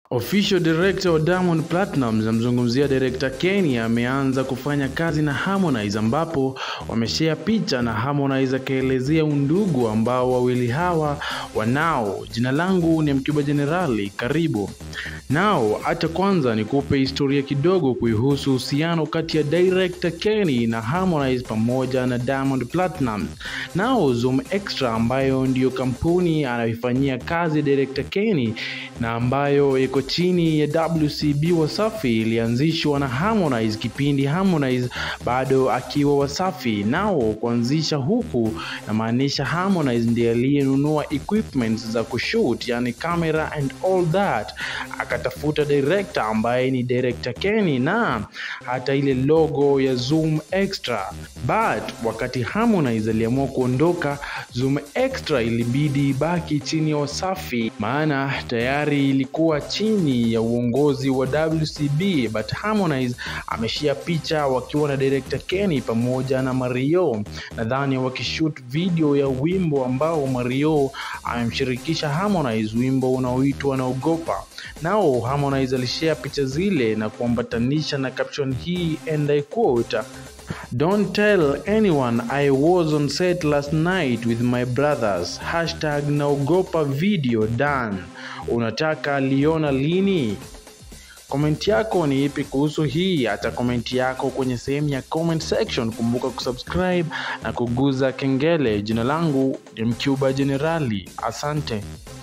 Official director wa Diamond Platnumz namzungumzia director Kenny ameanza kufanya kazi na Harmonize ambapo wameshare picha na Harmonize akaelezea undugu ambao wawili hawa wanao. Jina langu ni Mkiba Jenerali, karibu. Nao acha kwanza nikupe historia kidogo kuihusu uhusiano kati ya director Kenny na Harmonize pamoja na Diamond Platnumz. Nao Zoom Extra ambayo ndiyo kampuni anayoifanyia kazi director Kenny na ambayo iko chini ya WCB Wasafi ilianzishwa na Harmonize kipindi Harmonize bado akiwa Wasafi. Nao kuanzisha huku namaanisha Harmonize ndiye aliyenunua equipment za kushoot, yani camera and all that, akatafuta director ambaye ni director Kenny na hata ile logo ya Zoom Extra. But wakati Harmonize aliamua kuondoka, Zoom Extra ilibidi ibaki chini ya Wasafi, maana tayari ilikuwa chini ya uongozi wa WCB. But Harmonize ameshia picha wakiwa na director Kenny pamoja na Mario, nadhani wakishoot video ya wimbo ambao Mario amemshirikisha Harmonize, wimbo unaoitwa Naogopa. Nao Harmonize alishare picha zile na kuambatanisha na caption hii and I quote Don't tell anyone I was on set last night with my brothers. Hashtag naogopa video done. Unataka liona lini? Komenti yako ni ipi kuhusu hii? Acha komenti yako kwenye sehemu ya comment section. Kumbuka kusubscribe na kuguza kengele. Jina langu ni Mcuba Jenerali. Asante.